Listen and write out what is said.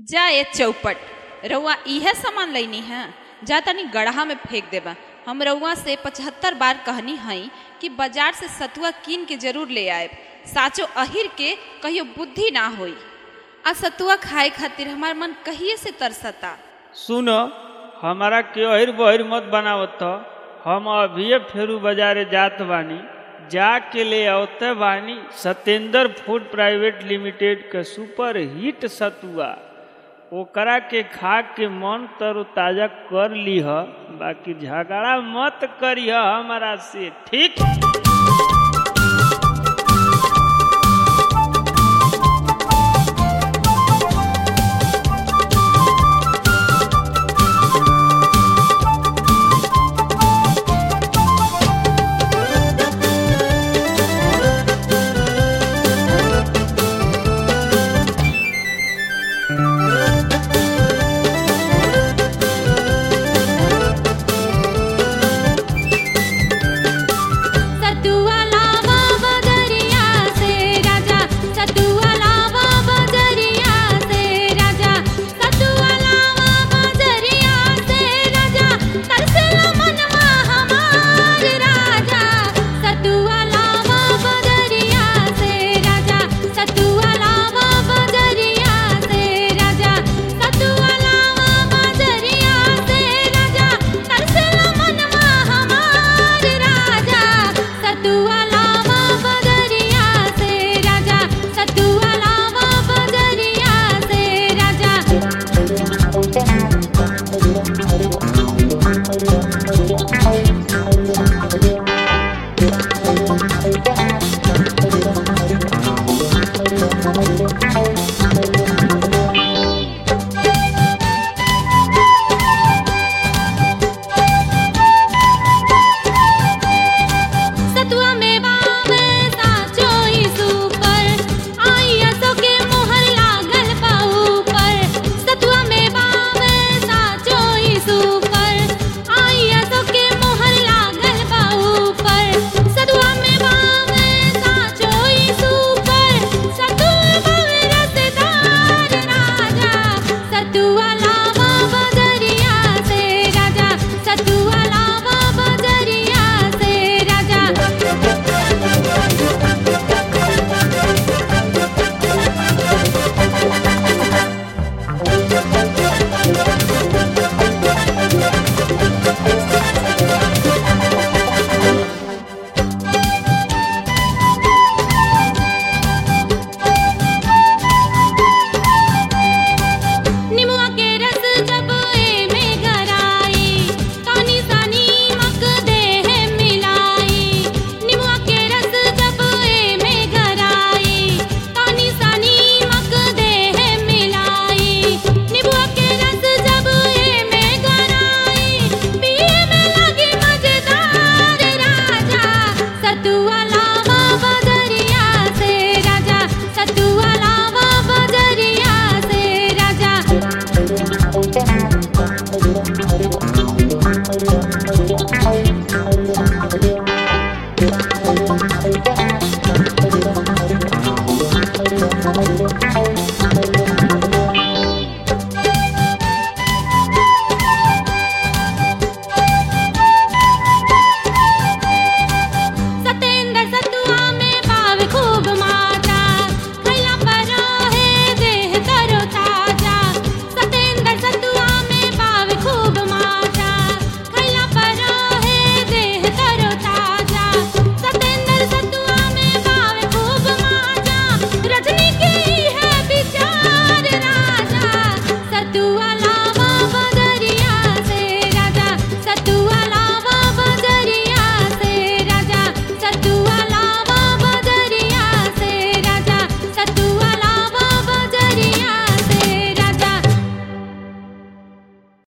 जा ये चौपट रउआ इहे सामान लैनी है जा तनी गढ़ा में फेंक देबा हम रउआ से पचहत्तर बार कहनी हई कि बाजार से सतुआ कीन के जरूर ले आए साचो अहिर के कहियो बुद्धि ना होई आ सतुआ खाए खातिर हमार मन कहिए से तरसता सुन हमारा के अहिर बहिर मत बनावत ह। हम अभिये फेरू बाजारे जात बानी जाके ले आवते बानी सत्येंद्र फूड प्राइवेट लिमिटेड के सुपर हिट सतुआ ओकरा के खा के मन तरोताजा कर लीह बाकी झगड़ा मत करिह हमारा से ठीक